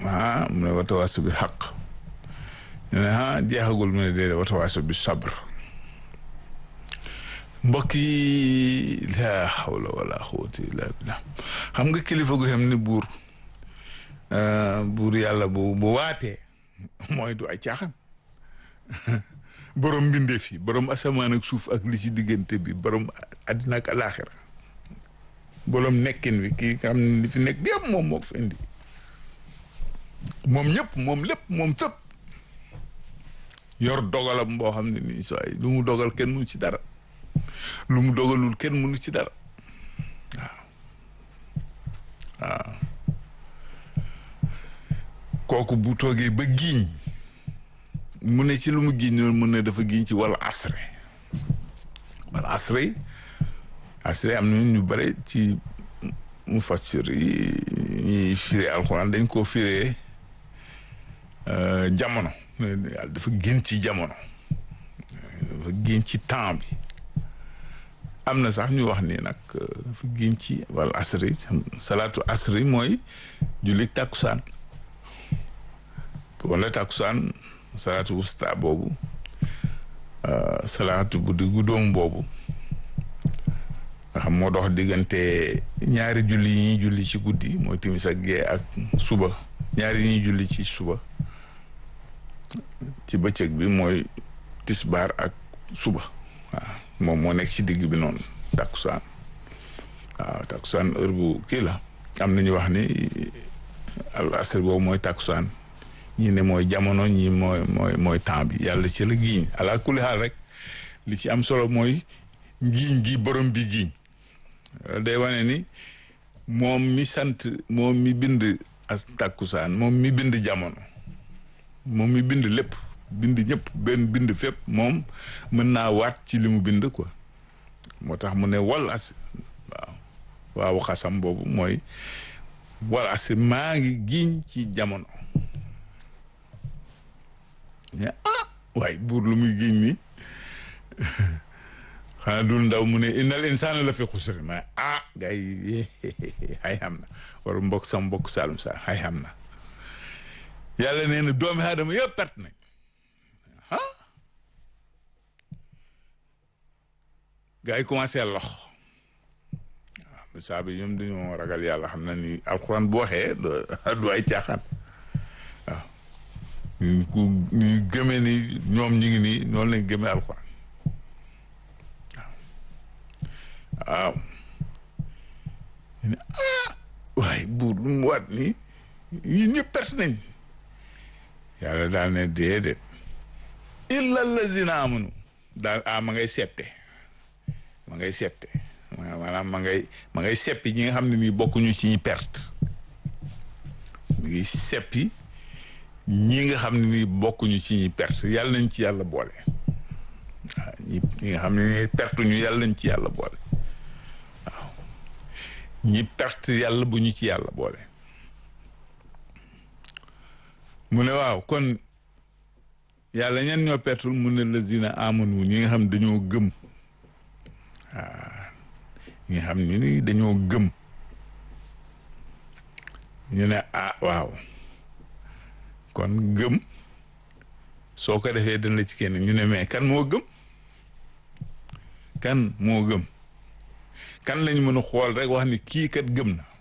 ah mu ne watawaasaw bi xaq ñu ne ah jeexagul mu ne déedéet watawaasaw bi sabr mbokk yi laa xawla wala xawata illa billah xam nga kilifa gu xam ne buur buur yàlla bu bu waatee mooy du ay caaxaan borom mbindeef yi borom asamaan ak suuf ak li ci diggante bi borom àddina ak alaaxira borom nekkin bi kii nga xam ne li fi nekk yëpp moom moo fi indi moom ñëpp moom lépp moom fépp yor dogalam boo xam ne nii soo lu mu dogal kenn mënu ci dara lu mu dogalul kenn mënu ci dara waaw waaw kooku bu toogee ba giiñ mu ne ci lu mu giiñ noonu mu ne dafa giiñ ci wal asre wal asre asre am na ñu bare ci mu fassir yi ñuy firee alxuraan dañ koo firee jamono dafa génn ci jamono dafa génn ci temps bi am na sax ñu wax ni nag dafa génn ci wal asri salaatu asri mooy julli tàkkusaan wala tàkkusaan salaatu wusta boobu salaatu bu diggu doom boobu nga xam moo dox diggante ñaari julli yi ñuy julli ci guddi mooy timis ak gee ak suba ñaari yi ñuy julli ci suba ci bëccëg bi mooy tisbaar ak suba waaw moom moo nekk ci digg bi noonu takkusaan waaw takkusaan heure bu kii la am na ñu wax ni al asr boobu mooy takkusaan ñi ne mooy jamono ñi mooy mooy mooy temps bi yàlla ci la giiñ ala kulli xaal rek li ci am solo mooy ngiiñ gi borom bi giiñ day wane ni moom mi sant moom mi bind as takkusaan moom mi bind jamono moom mi bind lépp bind ñëpp benn bind fépp moom mën naa waat ci li mu bind quoi moo tax mu ne wal as waaw waaw xasam boobu mooy wal as maa ngi giiñ ci jamono ah waaye buur lu muy giiñ ni xanaa dul ndaw mu ne innal insaana la fi xusri ma ah gars yi xay xam na war mbokk sam mbokk saalum sa xay xam na yàlla nee na doomi aadama yëpp perte nañ ah gars yi commencé lox waaw saa bi ñoom dañoo ragal yàlla xam na ni alxuraan bu waxee du ay caaxaan waaw ñu ku ñu gëmee ni ñoom ñi ngi nii noonu lañ gëmee alxuraan waaw ñu ne ah waaye buur lu mu waat nii ñun ñëpp perte nañ yàlla daal ne déedéet illa lazina amanu daal ah ma ngay seppe ma ngay seppe maanaam ma ngay ma ngay seppi ñi nga xam ne nii bokkuñu ci ñi perte mi ngi seppi ñi nga xam ne nii bokkuñu ci ñi perte yàlla nañ ci yàlla boole waaw ñi ñi nga xam ne nii perte ñu yàlla nañ ci yàlla boole waaw ñi perte yàlla bu ñu ci yàlla boole mu ne waaw kon yàlla ñan ñoo pertul mu ne lazina amanu ñi nga xam dañoo gëm waaw ñi nga xam ne ni dañoo gëm ñu ne ah waaw kon gëm soo ko defee dana la ci kenn ñu ne mais kan moo gëm kan moo gëm kan lañ mën a xool rek wax ni kii kat gëm na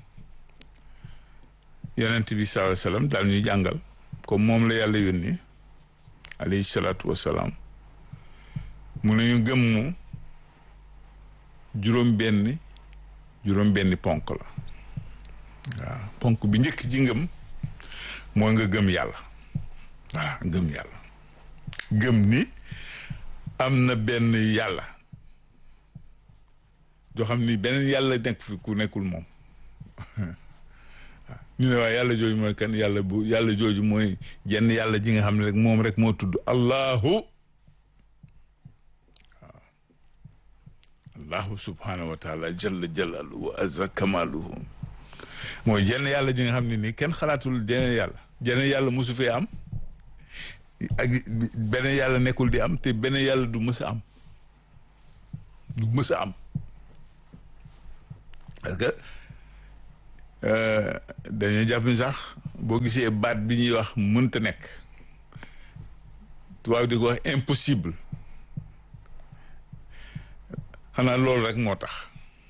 yonent bi sallallahu alayhi wasallam daal ñu jàngal comme moom la yàlla yónni alayhi salaatu wasalaam mu ne ñu gëm mu juróom benn juróom benni ponk la waaw ponk bi njëkk ci ngëm mooy nga gëm yàlla voilà gëm yàlla gëm ni am na benn yàlla joo xam ni beneen yàlla nekk fi ku nekkul moom ñu ne waaye yàlla jooju mooy kan yàlla bu yàlla jooju mooy jenn yàlla ji nga xam ne rek moom rek moo tudd allahu waaw allahu subhanahu wa taala jalla jalaluhu wa azza kamaluhu mooy jenn yàlla ji nga xam ne nii kenn xalaatul jeneen yàlla jeneen yàlla mosu fee am ak beneen yàlla nekkul di am te beneen yàlla du mës a am du mës a am parce que dañoo jàpp ni sax boo gisee baat bi ñuy wax mënta nekk tubaab di ko wax impossible xanaa loolu rek moo tax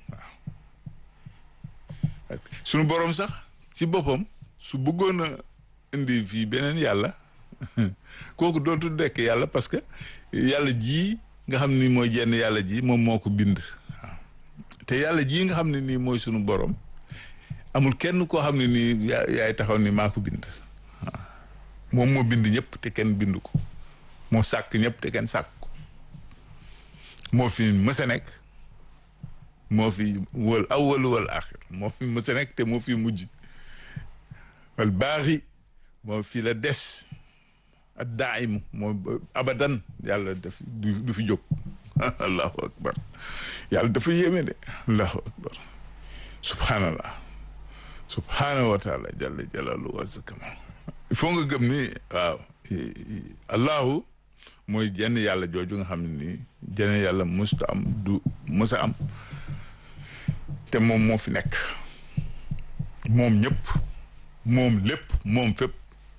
waaw suñu boroom sax ci boppam su bëggoon a indi fii beneen yàlla kooku dootu dekk yàlla parce que yàlla ji nga xam ni mooy jenn yàlla ji moom moo ko bind waaw te yàlla ji nga xam ne nii mooy sunu boroom amul kenn koo xam ne nii yaay taxaw ni maa ko bind waaw moom moo bind ñëpp te kenn bind ko moo sàkk ñëpp te kenn sàkk ko moo fi mës a nekk moo fi wal awwal wal axir moo fi mës a nekk te moo fi mujj wal baaxi moo fi la des ak daaimu moo abadan yàlla daf du du fi jóg allahu akbar yàlla dafa yéeme de allahu akbar subhanallah subhanahu wa taala jalla jalalu wa zakama il faut nga gëm ni waaw allahu mooy jenn yàlla jooju nga xam ne nii jenn yàlla musta am du musa am te moom moo fi nekk moom ñëpp moom lépp moom fépp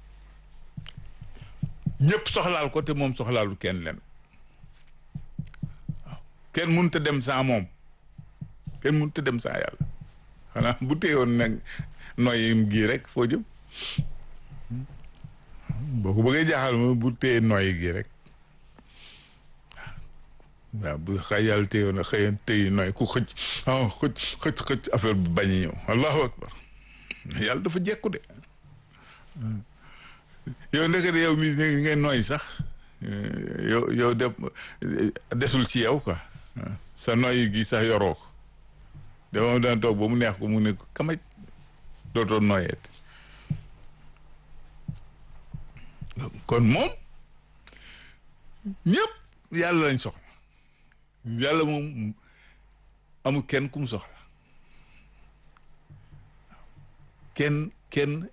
ñëpp soxlaal ko te moom soxlaalu kenn leen waaw kenn mënut a dem sans moom kenn mënut a dem sans yàlla xanaa bu téyoon nag noyyim gii rek foo jëm boo ko bëggee jaaxal ma bu téye noyyi gii rek waaw bu xay yàlla téyoon a xëyan téyi noy ku xëcc ah xëcc xëcc xëcc affaire bi bañ a ñëw allahu akbar yàlla dafa jekku de yow ndekete yow mi ngay nooy sax yow yow de desul ci yow quoi sa nooy gi sax yoroo ko de moom dana toog ba mu neex ko mu ne ko kamaj dootoo nooyeet kon moom ñëpp yàlla lañ soxla yàlla moom amul kenn ku mu soxla kenn kenn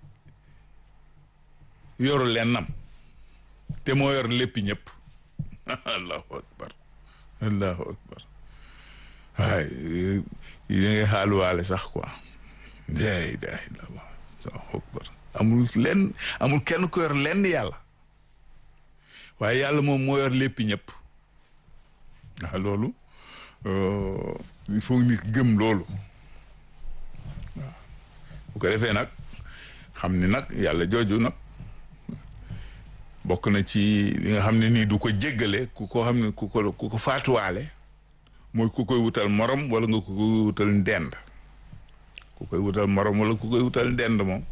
yoru lennam te moo yor léppi ñëpp allahu akbar allahu akbar waay yi da ngay xaaluwaale sax quoi la ilaha illallah allahu akbar amul lenn amul kenn ko yor lenn yàlla waaye yàlla moom moo yor léppi ñëpp waaw loolu il faut nit gëm loolu waaw bu ko defee nag xam ni nag yàlla jooju nag bokk na ci li nga xam ne nii du ko jéggale ku ko xam ne ku ko ku ko faatuwaale mooy ku koy wutal morom wala nga ku koy wutal ndend ku koy wutal morom wala ku koy wutal ndend moom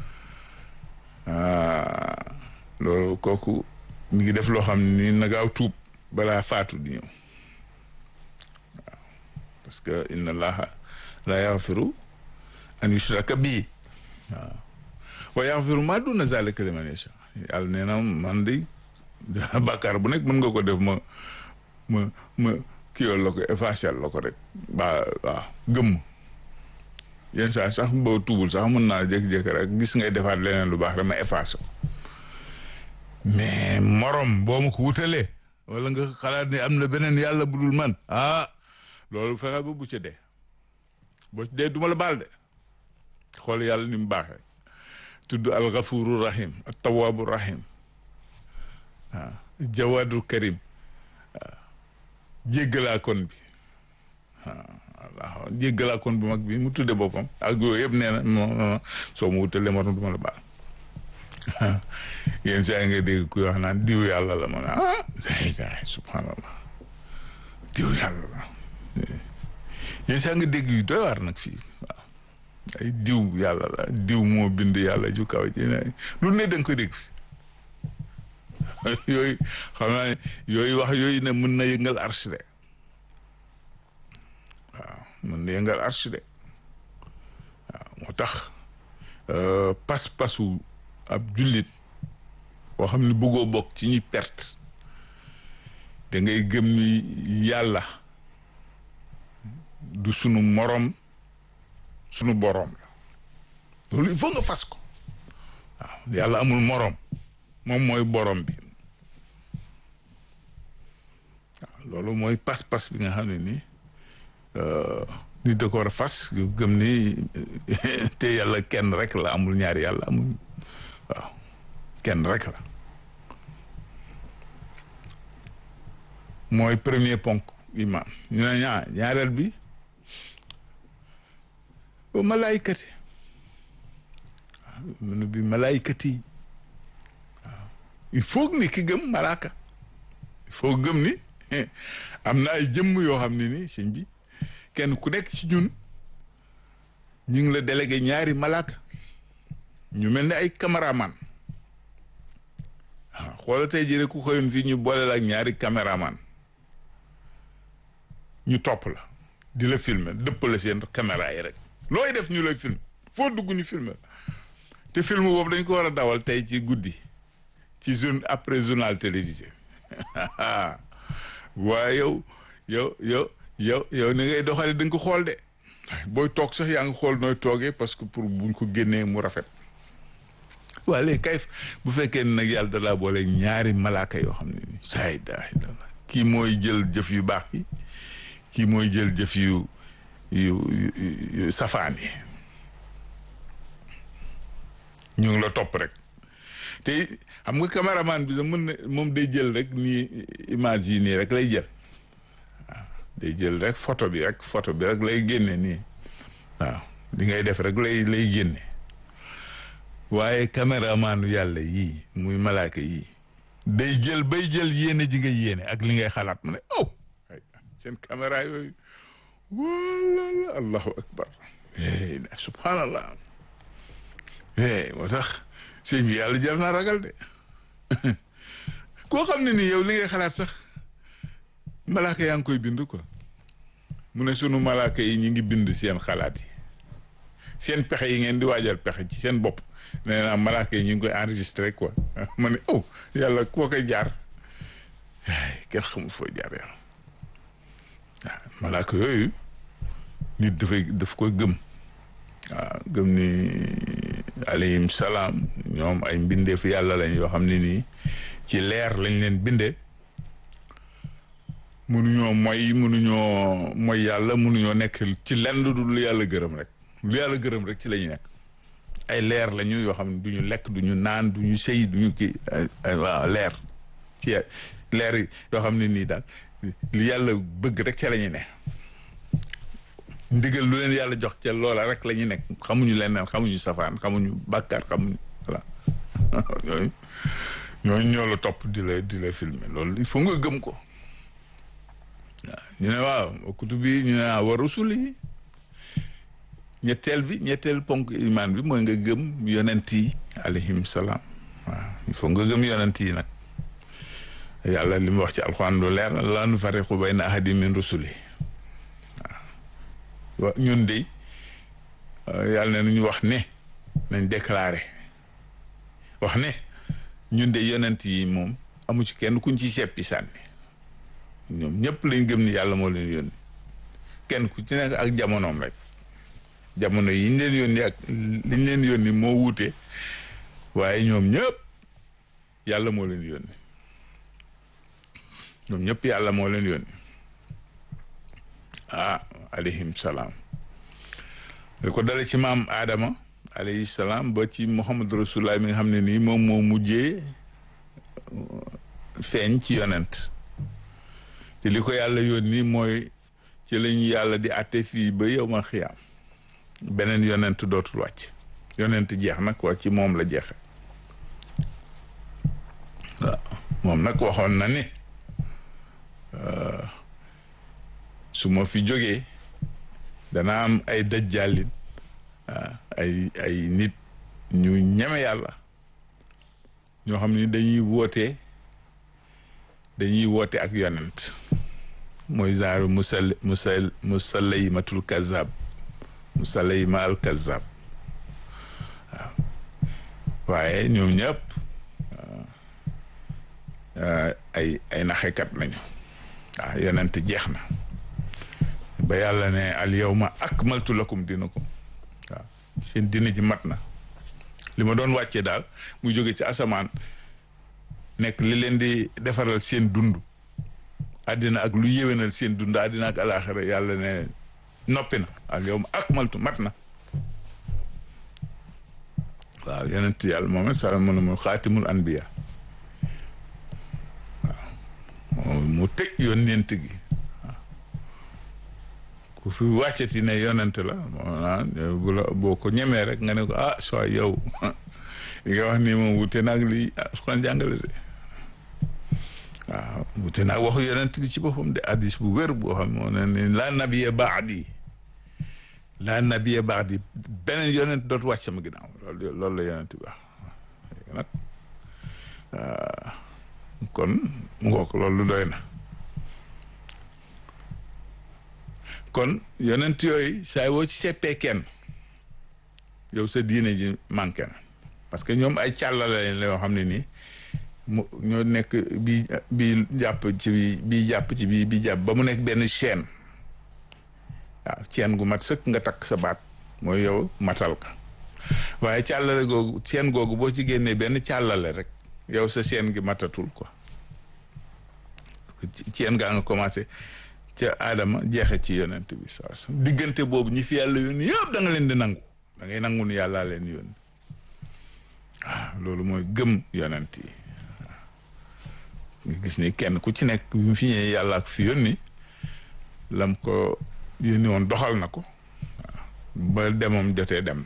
loolu kooku mi ngi def loo xam ne nii na gaaw tuub balaa faatu di ñëw waaw parce que inna allaha la yaxfiru an yushraka bii waaw wa yaxfiru ma duna zalika liman yasha yàlla nee na man de bàkkaar bu nekk mën nga ko def ma ma ma kiiwal la ko effacé la ko rek ba waaw gëmm yenn saa sax boo tuubul sax mën naa jékki-jékki rek gis ngay defaat leneen lu baax rek ma effacé ko mais morom boo ma ko wutalee wala nga xalaat ni am na beneen yàlla bu dul man ah loolu fexe ba bu ca dee boo ci dee duma la baal de xool yàlla ni mu baaxee tudd alxafuru rahim ak tawaabu rahim waaw jawaadul karim waaw jéggalaa kon bi waaw jéggalaa kon bu mag bi mu tudde boppam ak yooyu yëpp nee na non soo mu wutalee morom duma la baal yéen saa nga dégg kuy wax naan diw yàlla la ma ne ah subhanallah diw yàlla la yéen saa nga dégg yu doy waar nag fii waaw ay diw yàlla la diw moo bind yàlla ju kaw ji lu ne da nga ko dégg fi yooyu xam naa ne yooyu wax yooyu ne mën na yëngal arche de waaw mën na yëngal arche de waaw moo tax pas-pasu ab jullit boo xam ne bëggoo bokk ci ñuy perte da ngay gëm ni yàlla du sunu morom sunu boroom la loolu il faut nga fas ko waaw yàlla amul moroom moom mooy boroom bi waaw loolu mooy pas-pas bi nga xam ne nii nit da ko war a fas gëm ni te yàlla kenn rek la amul ñaari yàlla amul waaw kenn rek la mooy premier ponk iman ñu ne ñaa ñaareel bi ba malaaykati waaw munu bi malaaykati waaw il faut ni ki gëm malaaka il faut gëm ni am na ay jëmm yoo xam ne ni sëñ bi kenn ku nekk ci ñun ñu ngi la délégué ñaari malaaka ñu mel ni ay caméraman waaw xoola tey jii rek ku xëyoon fii ñu boole la ak ñaari caméraman ñu topp la di la filmer dëpp la seen caméra yi rek looy def ñu lay film foo dugg ñu filmer te film boobu dañ ko war a dawal tey ci guddi ci jour après journal télévisé waaye yow yow yow yow yow ni ngay doxale da nga ko xool de booy toog sax yaa ngi xool nooy toogee parce que pour buñ ko génnee mu rafet waa léegi kay bu fekkee ne nag yàlla da laa boole ñaari malaaka yoo xam ne ni saay daa kii mooy jël jëf yu baax yi kii mooy jël jëf yu yu yu safaan yi ñu ngi la topp rek te xam nga caméraman bi da mën na moom day jël rek nii image yi nii rek lay jël waaw day jël rek photo bi rek photo bi rek lay génne nii waaw li ngay def rek lay lay génne waaye caméramanu yàlla yii muy malaaka yii day jël bay jël yéene ji nga yéene ak li ngay xalaat mu ne oh seen caméra yooyu wala allahu akbar subhanallah moo tax sëñ bi yàlla jar naa ragal de koo xam ne nii yow li ngay xalaat sax malaaka yaa ngi koy bind quoi mu ne sunu malaaka yi ñi ngi bind seen xalaat yi seen pexe yi ngeen di waajal pexe ci seen bopp nee naa malaaka yi ñu ngi koy enregistré quoi ma ne oh yàlla koo koy jaar kenn xamul foo jaar yàlla waaw malaaka yooyu nit dafay daf koy gëm waaw gëm ni alayhim salaam ñoom ay mbindeefu yàlla lañ yoo xam ne nii ci leer lañ leen bindee mënuñoo moy mënuñoo moy yàlla mënuñoo nekk ci lenn lu dul yàlla gërëm rek lu yàlla gërëm rek ci la ñu nekk ay leer lañu yoo xam ne du ñu lekk du ñu naan du ñu sëy du ñu kii waaw leer ci leer yoo xam ne nii daal li yàlla bëgg rek ca la ñu ne ndigal lu leen yàlla jox ca loola rek la ñu nekk xamuñu leneen xamuñu safaan xamuñu bàkkaar xamuñu voilà ñooñu ñooñu ñoo la topp di la di la filmer loolu il faut nga gëm ko waaw ñu ne waaw kutu bi ñu ne waaw wa rusul yi ñetteel bi ñetteel ponk imaan bi mooy nga gëm yonent yi alayhim salaam waaw il faut nga gëm yonent yi nag yàlla li mu wax ci alxuraan lu leer laa nufarriqu bayna ahadin min rusuli waaw ñun de yàlla ne ñu wax ne nañ déclaré wax ne ñun de yonent yi moom amu ci kenn kuñ ci seppi sànni ñoom ñëpp lañ gëm ni yàlla moo leen yónni kenn ku ci nekk ak jamonoom rek jamono yi ñu leen yónni ak liñ leen yónni moo wuute waaye ñoom ñëpp yàlla moo leen yónni ñoom ñëpp yàlla moo leen yónni ah alayhim salaam li ko dale ci maam Adama alayhi salaam ba ci Muhammad rasulullah mi nga xam ne nii moom moo mujjee feeñ ci yonent te li ko yàlla yónni mooy ci lañu yàlla di àtte fii ba yow ma xiyaam beneen yonent dootul wàcc yonent jeex nag waa ci moom la jeexe waaw moom nag waxoon na ni su ma fi jógee dana am ay dajjaalin ay ay nit ñu ñeme yàlla ñoo xam ni dañuy woote dañuy woote ak yonent mooy genre musal musal musalaymatul kazab musalayma al kazab waaw waaye ñoom ñëpp ay ay naxekat lañu waaw yonent jeex na ba yàlla ne al yawma akmaltu lakum dinakum waaw seen dina ji mat na li ma doon wàccee daal muy jóge ci asamaan nekk li leen di defaral seen dund àddina ak lu yéwénal seen dund àddina ak alaaxira yàlla ne noppi na al yawma akmaltu mat na waaw yonent yàlla moom sa mu ne mu xaatimul anbiya waaw mu tëj yonent gi waaw ku fi wàccati ne yonent la moo naan bu la boo ko ñemee rek nga ne ko ah soo yow li nga wax nii moom wute naag li Alxuraan jàngale de waaw wute naag waxu yonent bi ci boppam de addis bu wér boo xam moo ne ni laa nabiya baadi laa nabiya baadi beneen yonent dootu wàcc sama ginnaaw loolu loolu la yonent bi wax léegi nag kon mu ngoog loolu doy na kon yonent yooyu saa woo ci seppee kenn yow sa diine ji manqué na parce que ñoom ay càllale la yoo xam ne nii mu ñoo nekk bii bii jàpp ci bi bii jàpp ci bii bii jàpp ba mu nekk benn chaîne waaw chaîne gu mat sëkk nga takk sa baat mooy yow matal ka waaye càllale googu chaîne googu boo ci génnee benn càllale rek yow sa chaîne gi matatul quoi chaîne gaa nga commencé ca aadama jeexe ci yonent bi saa diggante boobu ñi fi yàlla yónni yëpp da nga leen di nangu da ngay nangu ni yàllaa leen yónni waaw loolu mooy gëm yonent yi nga gis ni kenn ku ci nekk bi mu fi ñëwee yàlla ak fi yónni lam ko yónni woon doxal na ko waaw ba demam jotee dem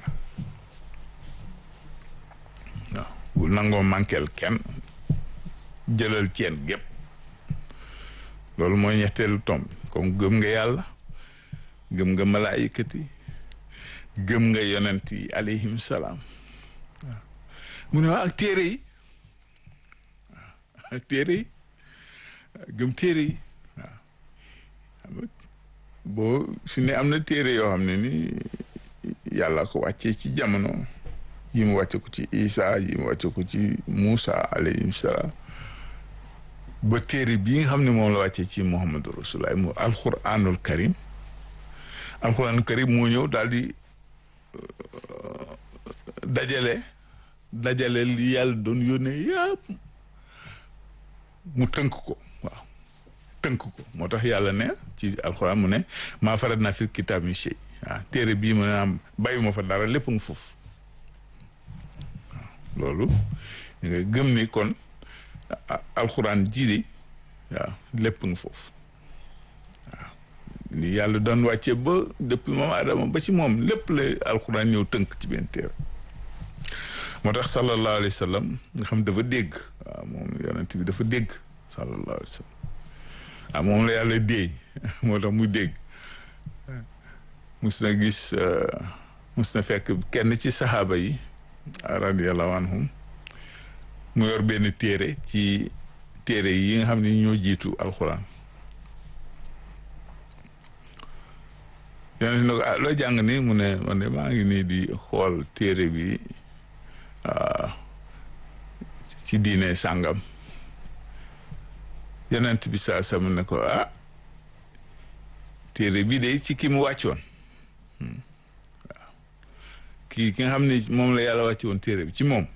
na waaw bu nangoo manqueel kenn jëlal ceen gépp loolu mooy ñetteelu tomb comme gëm nga yàlla gëm nga malaayikat yi gëm nga yonent yi alayhim salaam waaw mu ne waa ak téere yi waaw ak téere yi gëm téere yi waaw boo su ne am na téere yoo xam ne ni yàlla ko wàccee ci jamono yi mu wàcce ko ci Isa yi mu wàcce ko ci Muusa alayhim salaam ba téere bii nga xam ne moom la wàccee ci Muhammadu Rasulullah mu alquranul karim alquranul karim moo ñëw daal di dajale dajale li yàlla doon yónnee yëpp mu tënk ko waaw tënk ko moo tax yàlla ne ci alquran mu ne maa farat naa fi kitaab mi shay waaw téere bii mu ne am bàyyi ma fa dara lépp nga foofu waaw loolu nga gëm ni kon alxuraan jiidi waaw lépp nga foofu waaw li yàlla doon wàcce ba depuis moom Adama ba ci moom lépp la alxuraan ñëw tënk ci benn téere moo tax sallallahu alayhi wa sallam nga xam dafa dégg waaw moom yonent bi dafa dégg sallallahu alayhi wa sallam waaw moom la yàlla déey moo tax mu dégg mus na gis mus na fekk kenn ci saxaaba yi radiyallahu anhum mu yor benn téere ci téere yi nga xam ne ñoo jiitu alxuraan yonent ne ko ah loo jàng ni mu ne man de maa ngi nii di xool téere bi ci diine sàngam yonent bi saa sam ne ko ah téere bi de ci ki mu wàccoon waaw kii ki nga xam ne moom la yàlla wàcce woon téere bi ci moom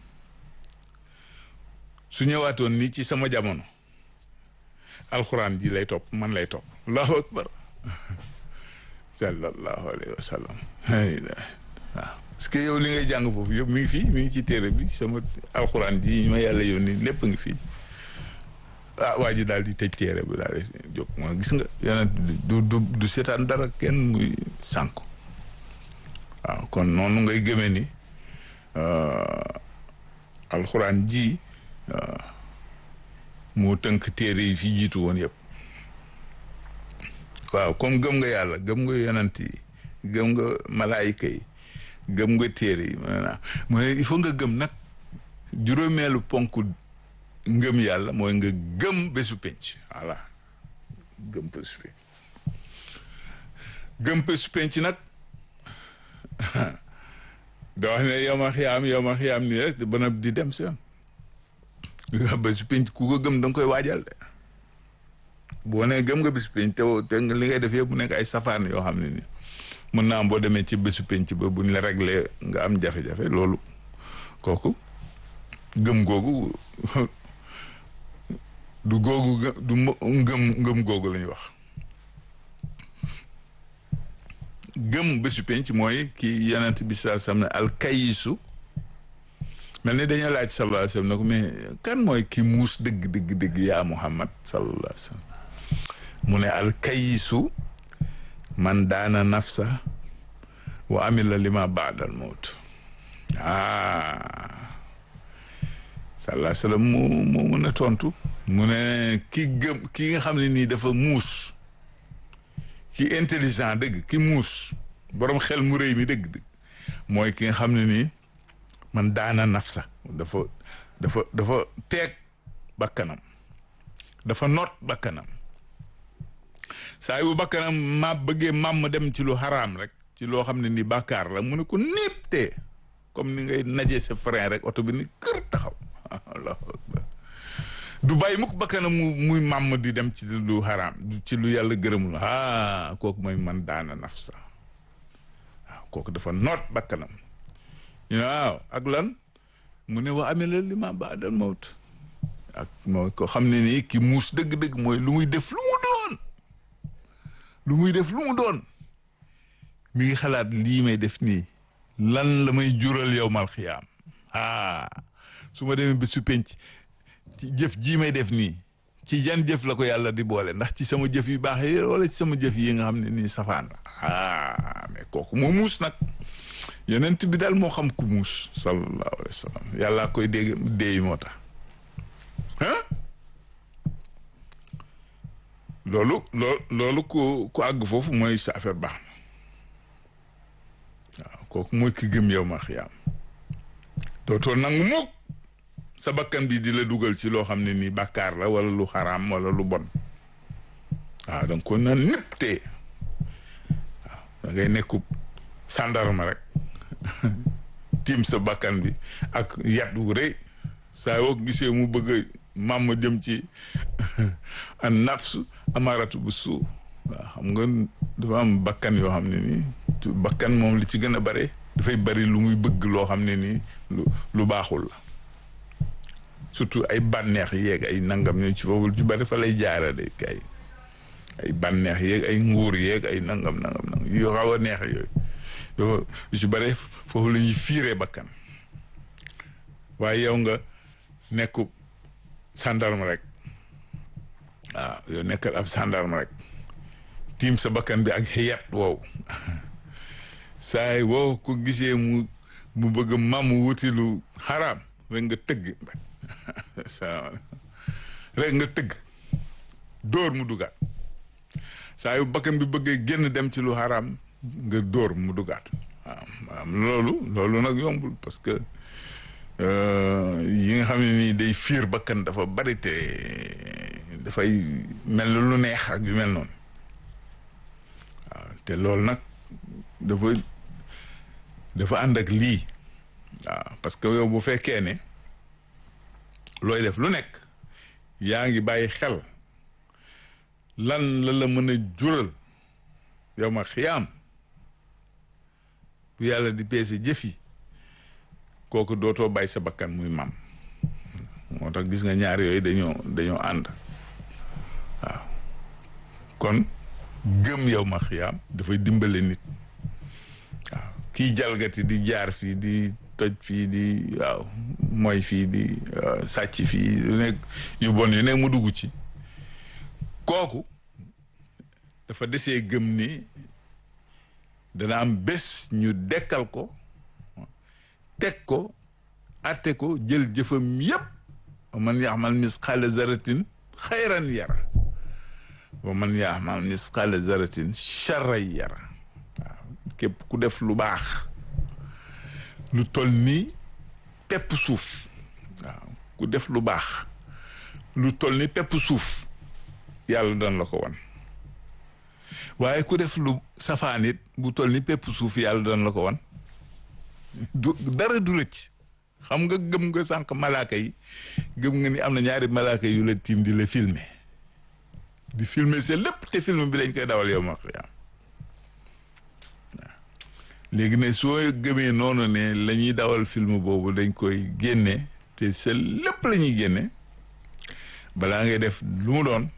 su ñëwaatoon nii ci sama jamono alxuraan ji lay topp man lay topp allahu akbar sallallahu alayhi wa sallam waaw parce que yow li ngay jàng foofu yëpp mi ngi fii mi ngi ci téere bi sama alxuraan ji ma yàlla yónni lépp ngi fii ah waa ji daal di tëj téere bi daal di jóg moo gis nga yonent du du du seetaan dara kenn muy sànku waaw kon noonu ngay gëmee ni alxuraan ji waaw moo tënk téere yi fi jiitu woon yëpp waaw comme gëm nga yàlla gëm nga yonent yi gëm nga malaayika yi gëm nga téere yi mu ne naa mu ne il faut nga gëm nag juróomeelu ponk ngëm yàlla mooy nga gëm bésu penc voilà gëm bésu penc gëm bésu penc nag da wax ne yow ma xiyaam yow ma xiyaam nii rek ba na di dem seen bésu penc ku ko gëm da nga koy waajal de boo nee gëm nga bésu penc te te li ngay def yëpp mu nekk ay safaan yoo xam ne ni mën naa am boo demee ci bésu penc ba buñ la réglé nga am jafe-jafe loolu kooku gëm googu du googu du ngëm ngëm googu la ñuy wax gëm bésu penc mooy ki yonent bi saa sam ne alkayisu mel ni dañoo laaj sallallahu alayhi wa sallam ne ko mais kan mooy ki muus dëgg dëgg dëgg yaa Muhammad sallallahu alayhi wa sallam mu ne al kayisu man daana nafsa wa amila lima baadal mawt ah sallallahu alayhi wa sallam mu mu mën a tontu mu ne ki gëm ki nga xam ne nii dafa muus ki intelligent dëgg ki muus borom xel mu rëy mi dëgg dëgg mooy ki nga xam ne nii man daana nafsa dafa dafa dafa teeg bakkanam dafa noot bakkanam saa yu bakkanam ma bëggee mam dem ci lu xaraam rek ci loo xam ne ni bàkkaar la mu ne ko népp tee comme ni ngay najee sa frein rek oto bi ni kër taxaw allahu akbar du bàyyi mukk bakkanam mu muy màmm di dem ci lu xaraam ci lu yàlla gërëmul ah kooku mooy man daana nafsa waaw kooku dafa noot bakkanam ñu ne waaw ak lan mu ne wa amela li ma baadal mawt ak mooy ko xam ne nii ki muus dëgg-dëgg mooy lu muy def lu mu doon lu muy def lu mu doon mi ngi xalaat lii may def nii lan la may jural yow mal xiyaam ah su ma demee ba su penc ci jëf jii may def nii ci jan jëf la ko yàlla di boole ndax ci sama jëf yu baax yi wala ci sama jëf yi nga xam ne nii safaan la ah mais kooku moo muus nag yonent bi daal moo xam ku muus sallallahu alayhi wa sallam yàlla koy dégg déey moo tax ah loolu loolu loolu ku ku àgg foofu mooy sa affaire baax na waaw kooku mooy ki gëm yow ma xiyaam dootoo nangu mukk sa bakkan bi di la dugal ci loo xam ne nii bàkkaar la wala lu xaraam wala lu bon waaw danga ko na népp tee waaw da ngay nekku sàndarma rek tiim sa bakkan bi ak yat wu rëy saa yoo gisee mu bëgg maam jëm ci an nafsu amaratu bu suu waaw xam nga dafa am bakkan yoo xam ne nii bakkan moom li ci gën a bare dafay bari lu muy bëgg loo xam ne nii lu lu baaxul la surtout ay bànneex yeeg ay nangam ñoo ci foofu ci bari fa lay jaarale kay ay bànneex yeeg ay nguur yeeg ay nangam nangam nangam yoo xaw a neex yooyu yoo yu ci bari foofu la ñuy fiiree bakkan waaye yow nga nekku sàndarma rek waaw yow nekkal ab sàndarma rek tiim sa bakkan bi ak xiyat wow saay wow ko gisee mu mu bëgg mam wuti lu xaraam rek nga tëgg rek nga tëgg dóor mu dugaat saa yu bakkan bi bëggee génn dem ci lu xaraam nga dóor mu dugaat waaw loolu loolu nag yombul parce que yi nga xam ne nii day fiir bakkan dafa bari te dafay mel lu neex ak yu mel noonu waaw te loolu nag dafa dafa ànd ak lii waaw parce que yow bu fekkee ne looy def lu nekk yaa ngi bàyyi xel lan la la mën a jural yow ma xiyaam bu yàlla di peese jëf yi kooku dootoo bàyyi sa bakkan muy mam moo tax gis nga ñaar yooyu dañoo dañoo ànd waaw kon gëm yow ma xiyaam dafay dimbale nit waaw kii jalgati di jaar fii di toj fii di waaw mooy fii di sàcc fii yu nekk yu bon yu nekk mu dugg ci kooku dafa desee gëm ni dana am bés ñu dekkal ko teg ko atte ko jël jëfam yépp wa man yaxmal misqaala zaratin xayran yara wa man yaxmal misqaala zaratin charran yara waaw képp ku def lu baax lu tol ni pepp suuf waaw ku def lu baax lu tol ni pepp suuf yàlla dan la ko wan waaye ku def lu safaan it bu tol ni pepp suuf yàlla dan la ko wan du dara du rëcc xam nga gëm nga sànq malaaka yi gëm nga ni am na ñaari malaaka yu la tiim di la filmer di filmer c'est lépp te film bi dañ koy dawal yow ma xiyaam waaw léegi ne soo gëmee noonu ne la ñuy dawal film boobu dañ koy génne te c'est lépp la ñuy génne balaa ngay def lu mu doon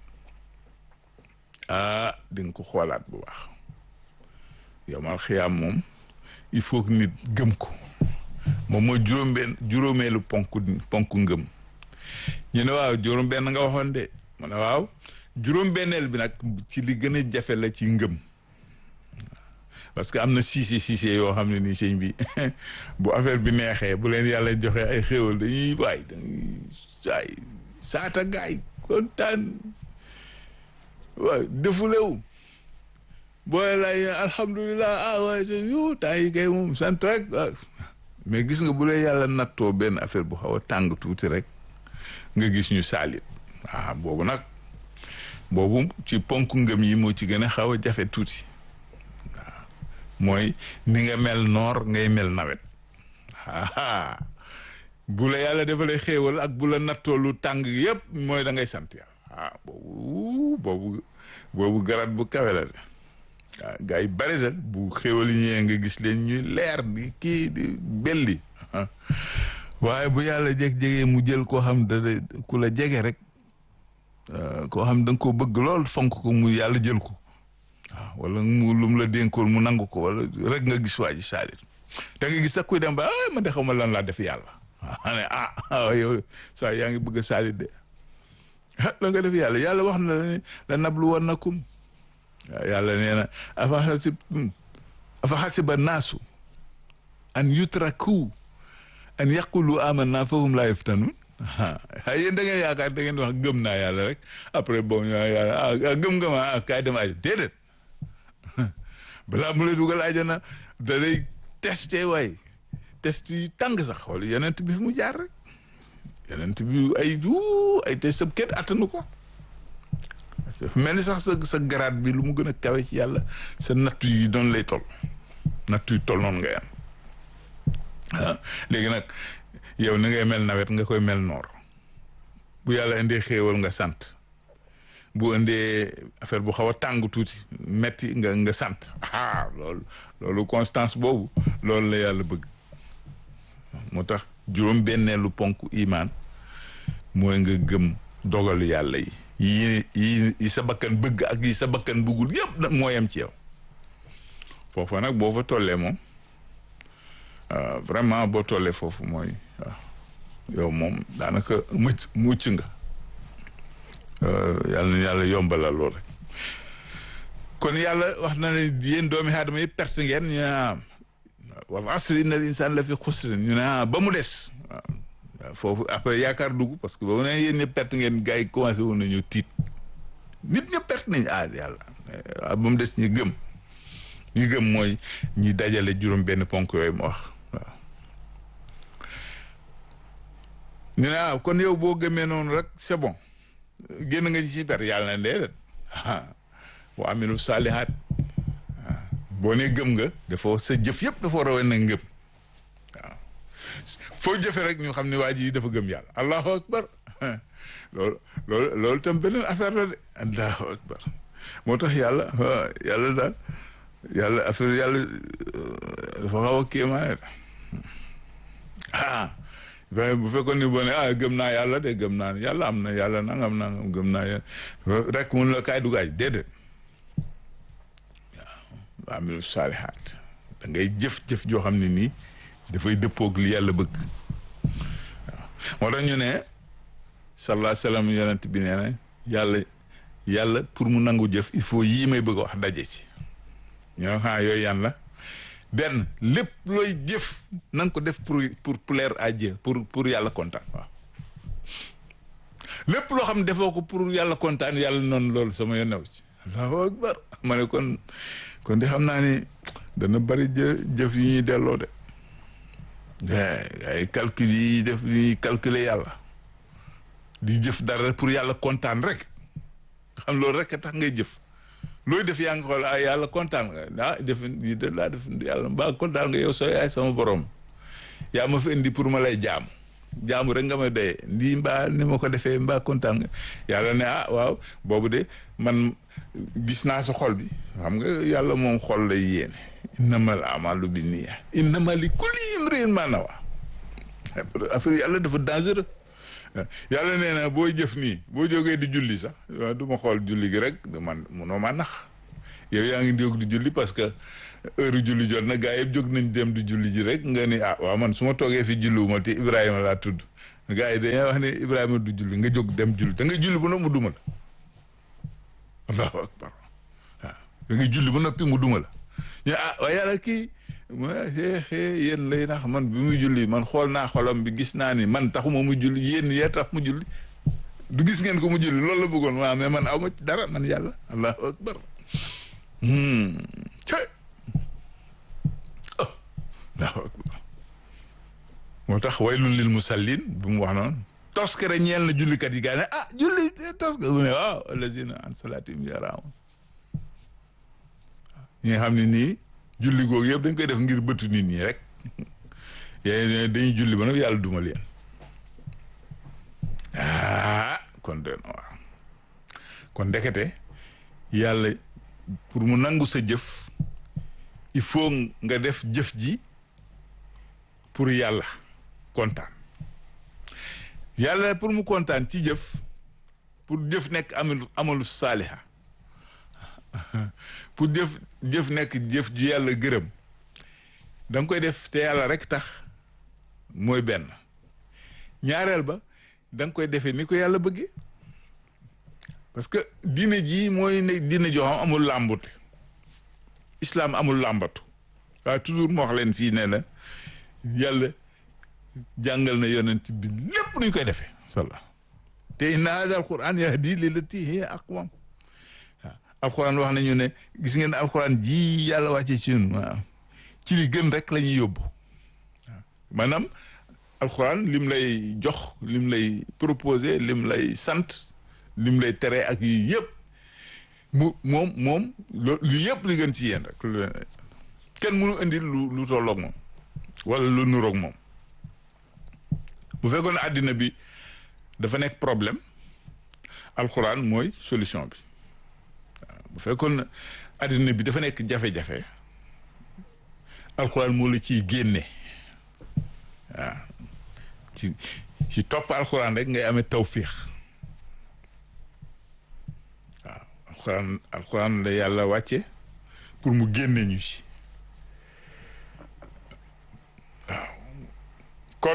ah di nga ko xoolaat bu baax yow ma xiyaam moom il faut que nit gëm ko moom mooy juróom-benn juróomeelu ponk ponk ngëm ñu ne waaw juróom-benn nga waxoon de mu ne waaw juróom-benneel bi nag ci li gën a jafe la ci ngëm parce que am na siise siise yoo xam ne nii sëñ bi bu affaire bi neexee bu leen yàlla joxe ay xéwal dañuy waay dañuy saay saata gaay kontaan waaw defulew booy lay alhamdulilah ah waaye sa yu temps yi kay moom sant rek mais gis nga bu leen yàlla nattoo benn affaire bu xaw a tàng tuuti rek nga gis ñu saalit ah boobu nag boobu ci ponk ngëm yi moo ci gën a xaw a jafe tuuti waaw mooy ni nga mel noor ngay mel nawet aa bu la yàlla defalee xéewal ak bu la nattoo lu tàng yépp mooy da ngay sant yàlla ah boobu boobu boobu garat bu kawe la de waaw gars yi bari dal bu xéewal yi ñëwee nga gis leen ñuy leer di kii di belli waaye bu yàlla jeg-jegee mu jël koo xam da ku la jege rek koo xam da nga ko bëgg lool fonk ko mu yàlla jël ko waaw wala mu lu mu la dénkoon mu nangu ko wala rek nga gis waa ji saalit da nga gis sax kuy dem ba ah man de xaw ma lan laa def yàlla waaw ne ah yow saa yaa ngi bëgg a saalit de ah la nga def yàlla yàlla wax na la ne la nablu wannakum waaw yàlla nee na afa xasib afa xasiba naasu an yutraku an yaqulu amanna fahum laa yuftanun ah yéen da ngeen yaakaar da ngeen wax gëm naa yàlla rek après bon yàlla ah gëm nga ma ah kaay dem aja déedéet balaa mu lay dugal ajana da lay testé waay test yi tàng sax xool yeneen bi fi mu jaar rek yeneen bi ay ay test kenn attanu ko mel ni sax sa sa garaat bi lu mu gën a kawe ci yàlla sa nattu yi doon lay tol nattu yi tol noonu ngay am waaw léegi nag yow ni ngay mel nawet nga koy mel noor bu yàlla indee xéewal nga sant bu indee affaire bu xaw a tàng tuuti metti nga nga sant ah loolu loolu constance boobu loolu la yàlla bëgg moo tax juróom benneelu ponk imaan mooy nga gëm dogalu yàlla yi yi yi yi sa bakkan bëgg ak yi sa bakkan bëggul yëpp nag moo yem ci yow foofa nag boo fa tollee moom vraiment boo tollee foofu mooy waaw yow moom daanaka mucc mucc nga yàlla na yàlla yombalal lool rek kon yàlla wax na ne yéen doomi aadama yi perte ngeen ñu ne wal asri inna al insaan la fi xusrin ñu ne ba mu des waaw foofu après yaakaar dugg parce que ba mu ne yéen ñëpp perte ngeen gars yi commencé woon nañu tiit nit ñëpp perte nañu ah yàlla waaw ba mu des ñu gëm ñu gëm mooy ñi dajale juróom benn ponk yooyu ma wax waaw ñu ne ah kon yow boo gëmee noonu rek c'est bon génn nga ci si per yàlla na déedéet wa amilu saalihaat boo nee gëm nga dafa sa jëf yëpp dafa war a wane na ngëm waaw foo jëfe rek ñu xam ne waa ji dafa gëm yàlla allahu akbar loolu loolu loolu tam beneen affaire la de allahu akbar moo tax yàlla yàlla daal yàlla affaire yàlla dafa xaw a kéemaane ah bu fekkoon ni boo ne ah gëm naa yàlla de gëm naa yàlla am na yàlla nangam nangam gëm naa yàlla rek mun la kaay dugaaj déedéet waaw amilu saalihaat da ngay jëf-jëf joo xam ne nii dafay dëppoog li yàlla bëgg waaw moo tax ñu ne sallallahu salaam yonent bi nee na yàlla yàlla pour mu nangu jëf il faut yii may bëgg a wax daje ci ñoo xam yooyu yan la benn lépp looy jëf na nga ko def pour pour plaire à Dieu pour pour yàlla kontaan waaw lépp loo xam ne defoo ko pour yàlla kontaan yàlla noonu loolu sama yoon new ci allahu akbar ma ne kon kon di xam naa ni dana bari jë jëf yu ñuy delloo de ay calcul yi def ñuy calculer yàlla di jëf dara pour yàlla kontaan rek xam loolu rek a tax ngay jëf looy def yaa ngi xool ah yàlla kontaan nga ah def yi de laa def yàlla mbaa kontaan nga yow soo yaay sama borom yaa ma fi indi pour ma lay jaamu jaamu rek nga ma doyee lii mbaa ni ma ko defee mbaa kontaan nga yàlla ne ah waaw boobu de man gis naa sa xol bi xam nga yàlla moom xol lay yéene innamal amalu bi niya innama li kulli imrin ma nawa affaire yàlla dafa dangereux yàlla nee na boo jëf nii boo jógee di julli sax du ma xool julli gi rek man munoo ma nax yow yaa ngi jóg di julli parce que heure julli jot na gaa yëpp jóg nañ dem di julli ji rek nga ni ah waaw man su ma toogee fi julliwuma te Ibrahima laa tudd gaa yi dañuy wax ne Ibrahima du julli nga jóg dem julli da nga julli ba noppi mu duma la allahu akbar waaw da nga julli ba noppi mu duma la ñu ah waaye yàlla kii mu ne yéen lay nax man bi muy julli man xool naa xolam bi gis naa ni man taxuma mu julli yéen yee tax mu julli du gis ngeen ko mu julli loolu la bëggoon waaw mais man aw ma ci dara man yàlla allahu akbar ce oh allahu akbar moo tax waylun lil musallin bi mu wax noonu toskere ñeel na jullikat yi gaa ne ah julli toskere mu ne waaw allazina an salatim yaraamun ñi nga xam ne nii julli googu yëpp dañ koy def ngir bëtu nit ñi rek yéen dañuy julli ba nag yàlla duma leen ah kon de waaw kon ndekete yàlla pour mu nangu sa jëf il faut nga def jëf ji pour yàlla kontaan yàlla pour mu kontaan ci jëf pour jëf nekk amalu amalu saaliha pour jëf jëf nekk jëf ju yàlla gërëm da nga koy def te yàlla rek tax mooy benn ñaareel ba da nga koy defee ni ko yàlla bëggee parce que diine ji mooy ne diine joo xam amul làmbute islam amul làmbatu waaye toujours moo wax leen fii ne la yàlla jàngal na yonent bi lépp nuñ koy defee salla te inna hada al quran yahdi lillati hiya aqwam waaw alquran wax nañu ne gis ngeen alquran ji yàlla wàcce ci ñun waaw ci li gën rek la ñuy yóbbu waaw maanaam alquran lim lay jox lim lay proposé lim lay sant lim lay tere ak yi yëpp mu moom moom lu yëpp li gën ci yéen rek kenn mënu indi lu lu tolloog moom wala lu nuroog moom bu fekkoon àddina bi dafa nekk problème alxuraan mooy solution bi waaw bu fekkoon àddina bi dafa nekk jafe-jafe alxuraan moo la ciy génne waaw ci ci topp alxuraan rek ngay amee tawfiix waaw alxuraan alxuraan la yàlla wàcce pour mu génne ñu ci waaw kon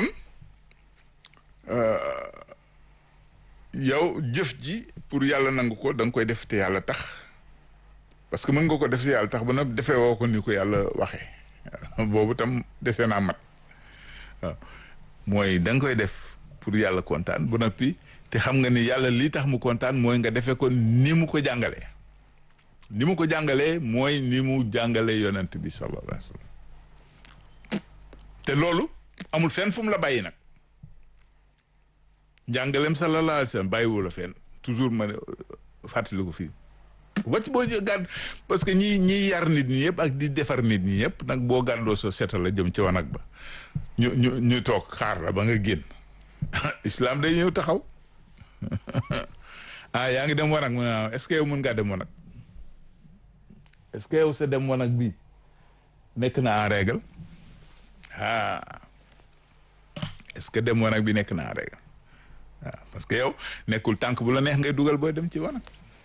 yow jëf ji pour yàlla nangu ko da nga koy def te yàlla tax parce que mën nga ko def te yàlla tax ba nag defee woo ko ni ko yàlla waxee boobu tam dese naa mat waaw mooy da nga koy def pour yàlla kontaan ba noppi te xam nga ni yàlla lii tax mu kontaan mooy nga defee ko ni mu ko jàngalee ni mu ko jàngalee mooy ni mu jàngalee yonent bi sallallahu alayhi wa sallam te loolu amul fenn fu mu la bàyyi nag njàngaleem sallallahu alayhi wa sallam bàyyiwu la fenn toujours ma fàttali ko fii ba ci boo gàdd parce que ñi ñiy yar nit ñi yëpp ak di defar nit ñi yëpp nag boo gàddoo sa setal la jëm ci wanag ba ñu ñu ñu toog xaar la ba nga génn islam day ñëw taxaw ah yaa ngi dem wanag mu ne est-ce que yow mën ngaa dem wanag est-ce que yow sa dem wanag bi nekk na en règle ah est-ce que dem wanag bi nekk na en règle waaw parce que yow nekkul tànk bu la neex ngay dugal booy dem ci wanag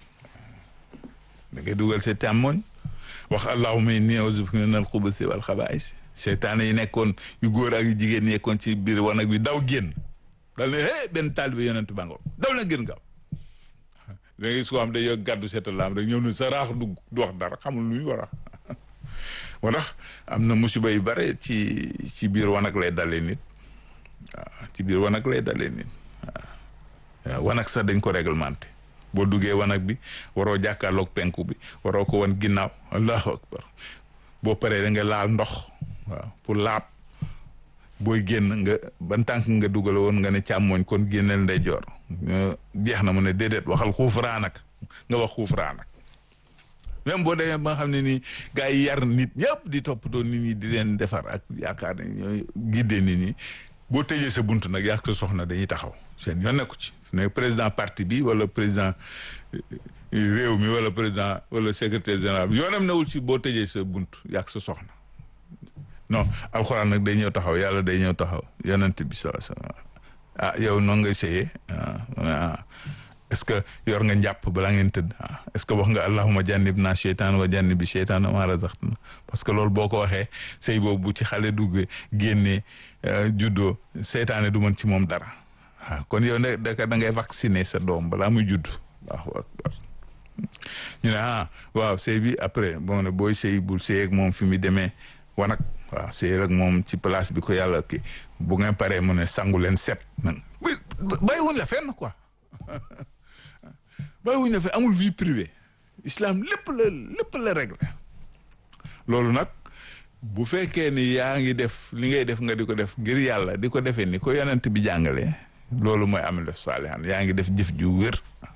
da ngay dugal sa càmmoñ wax allahumma inni a'udhu bika minal xubusi wal xabaa'is seytaane yi nekkoon yu góor ak yu jigéen ñi nekkoon ci biir wanag bi daw génn dal ne hé benn taalibe yonent bango daw na génn gaaw da ngay gis ko xam day yog gàddu setalaam rek ñëw ne sa raax dugg du wax dara xamul lu ñu war a moo tax am na musiba yu bare ci ci biir wanag lay dalee nit waaw ci biir wanag lay dalee nit waaw wanag sax dañ ko réglementé boo duggee wanag bi waroo jàkkaarloog penku bi waroo ko wan ginnaaw allahu akbar boo paree da nga laal ndox waaw pour laab booy génn nga ban tànk nga dugal woon nga ne càmmooñ kon génneel ndeyjoor jeex na mu ne déedéet waxal xuufraan ak nga wax xuufraan ak même boo demee ba nga xam ne nii gars yi yar nit ñëpp di toppatoo nit ñi di leen defar ak yaakaar ne ñooy giddee nit ñi boo tëjee sa bunt nag yàq sa soxna dañuy taxaw seen yoon nekku ci ne président parti bi wala président réew mi wala président wala secrétaire général bi yoonam newul ci boo tëjee sa bunt yàq sa soxna non alxuraan nag day ñëw taxaw yàlla day ñëw taxaw yonent bi sala sala ah yow noonu ngay sëyee ah est-ce que yor nga njàpp balaa ngeen tëdd ah est-ce que wax nga allahuma jànnib naa cheytaan wa jànnib bi cheytaan ma razaqtana parce que loolu boo ko waxee sëy boobu bu ci xale duggee génnee juddoo seytaane du mën ci moom dara waaw kon yow ne da da ngay vacciner sa doom balaa muy judd waaw ñu ne ah waaw sëy bi après bon ne booy sëy bul sëy ak moom fi mu demee wanag waaw sëy ak moom ci place bi ko yàlla kii bu ngeen paree mu ne sangu leen set nag bàyyiwuñ la fenn quoi bàyyiwuñ la fenn amul vie privée islam lépp la lépp la réglé loolu nag bu fekkee ni yaa ngi def li ngay def nga di ko def ngir yàlla di ko defee ni ko yonent bi jàngalee loolu mooy amilu saalihan yaa ngi def jëf ju wér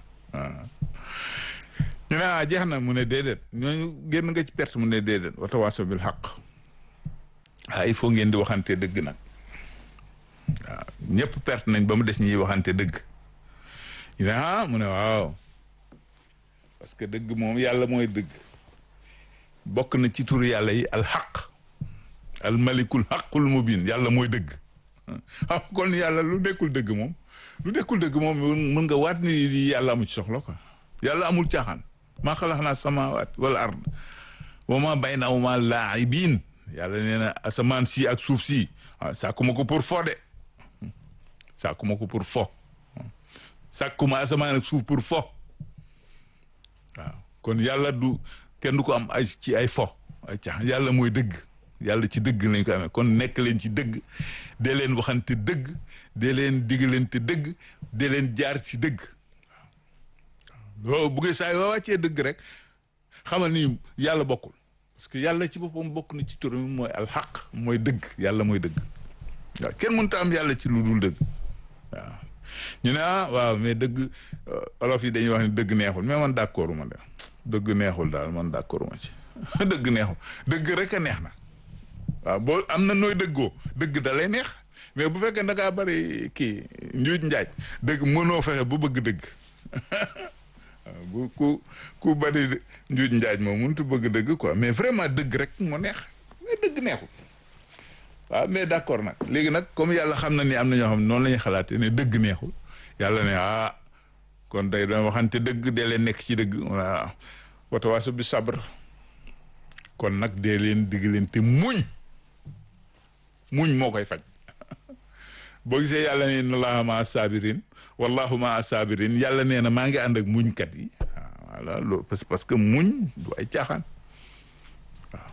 ñu ne ah jeex na mu ne déedéet ñooñu génn nga ci perte mu ne déedéet wata waaso bil xaq ah il faut ngeen di waxante dëgg nag waaw ñëpp perte nañ ba mu des ñiy waxante dëgg ñu ne ah mu ne waaw parce que dëgg moom yàlla mooy dëgg bokk na ci tur yàlla yi al xaq al malikul xaqul mubin yàlla mooy dëgg xam kon yàlla lu nekkul dëgg moom lu nekkul dëgg moom mën nga waat ni yàlla amu ci soxla quoi yàlla amul caaxaan maa xalaxnaa samaawaat wal ard wa ma baynahuma laaibin yàlla nee na asamaan si ak suuf si waaw sàkkuma ko pour fo de sàkkuma ko pour fo sàkkuma asamaan ak suuf pour fo waaw kon yàlla du kenn du ko am ay ci ay fo ay caaxaan yàlla mooy dëgg yàlla ci dëgg lañ ko amee kon nekk leen ci dëgg dee leen waxante dëgg dee leen digalante dëgg dee leen jaar ci dëgg waaw bu ngeen saa yoo wàccee dëgg rek xamal ni yàlla bokkul parce que yàlla ci boppam bokk na ci turam mooy alxaq mooy dëgg yàlla mooy dëgg waaw kenn mënut a am yàlla ci lu dul dëgg waaw ñu ne ah waaw mais dëgg olof yi dañuy wax ni dëgg neexul mais man d'accord ma de dëgg neexul daal man d'accord ma ci dëgg neexul dëgg rek a neex na waaw boo am na nooy dëggoo dëgg da lay neex mais bu fekkee da ngaa bari kii njuuj njaaj dëgg mënoo fexe bu bëgg dëgg bu ku ku bari njuuj njaaj moom mënut bëgg dëgg quoi mais vraiment dëgg rek moo neex mais dëgg neexul waaw mais d'accord nag léegi nag comme yàlla xam na ni am na ñoo xam ne noonu la ñuy xalaatee ne dëgg neexul yàlla ne ah kon day doon waxante dëgg dee leen nekk ci dëgg voilà watawaaso bi sabr kon nag dee leen digg leen te muñ muñ moo koy faj boo gisee yàlla ne inna allaha maa sabirin wallahu maa sabirin yàlla nee na maa ngi ànd ak muñkat yi waaw voilà loolu parce que muñ du ay caaxaan waaw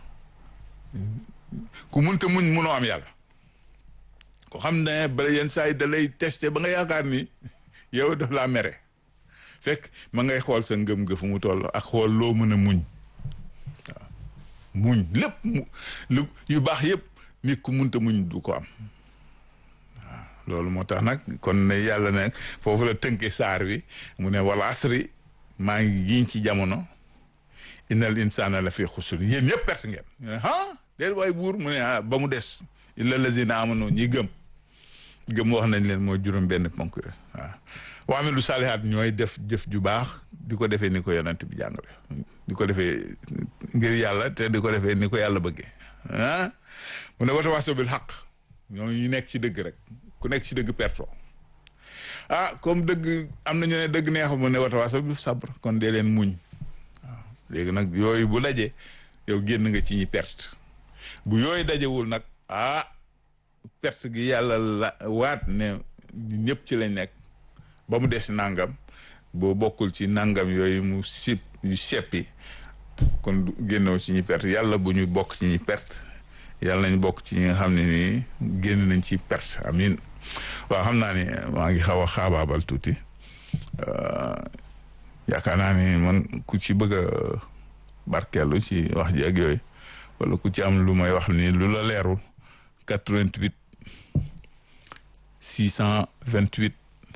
ku munta muñ munoo am yàlla ko xam ne bala yenn saa yi da lay testé ba nga yaakaar ni yow daf laa mere fekk ma ngay xool sa ngëm-ngëm fu mu toll ak xool loo mën a muñ waaw muñ lépp mu lu yu baax yëpp nit ku munta muñ du ko am waaw loolu moo tax nag kon ne yàlla ne foofu la tënke saar wi mu ne wal asri maa ngi giñ ci jamono innal insana la fi xusur yéen ñëpp perte ngeen ñu ne ah déet waay buur mu ne ah ba mu des illa lazina amanu ñi gëm gëm wax nañ leen mooy juróom benn ponk yooyu waaw waa mi lu saalihaat ñooy def jëf ju baax di ko defee ni ko yonent bi jàngale di ko defee ngir yàlla te di ko defee ni ko yàlla bëggee ah mu ne wata waaso bil xaq ñoo ñu nekk ci dëgg rek ku nekk ci dëgg perto ah comme dëgg am na ñu ne dëgg neexul mu ne wata waaso bil sabr kon dee leen muñ waaw léegi nag yooyu bu dajee yow génn nga ci ñi perte bu yooyu dajewul nag ah perte gi yàlla la waat ne ñëpp ci lañ nekk ba mu des nangam boo bokkul ci nangam yooyu mu sip yu seppi kon génnoo ci ñi perte yàlla bu ñu bokk ci ñi perte yàlla nañ bokk ci ñi nga xam ne nii génn nañ ci perte amin waaw xam naa ni maa ngi xaw a xaabaabal tuuti yaakaar naa ni man ku ci bëgg a barkeelu ci wax ji ak yooyu wala ku ci am lu may wax ni lu la leerul 88 628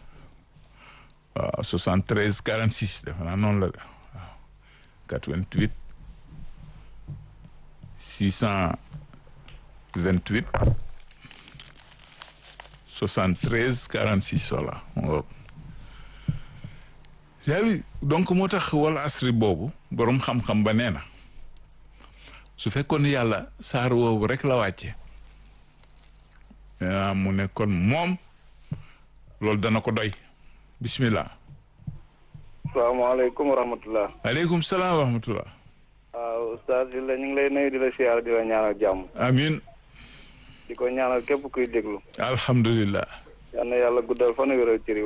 waaw 73 46 defe naa noonu la de waaw 88 628 73 46 voilà yaa ngi donc moo tax wala asri boobu boroom xam-xam ba nee na su fekkoon yàlla saar woowu rek la wàcce mu ne kon moom loolu dana ko doy bismillah asalaamaaleykum wa rahmatulah. aleykum salaam wa rahmatullah. waaw Oustaz la ñu ngi lay nuyu di la siyaar di la ñaanal jàmm. amiin. di ko ñaanal képp kuy déglu. alhamdulillah. yal na yàlla guddal fan wéral cëri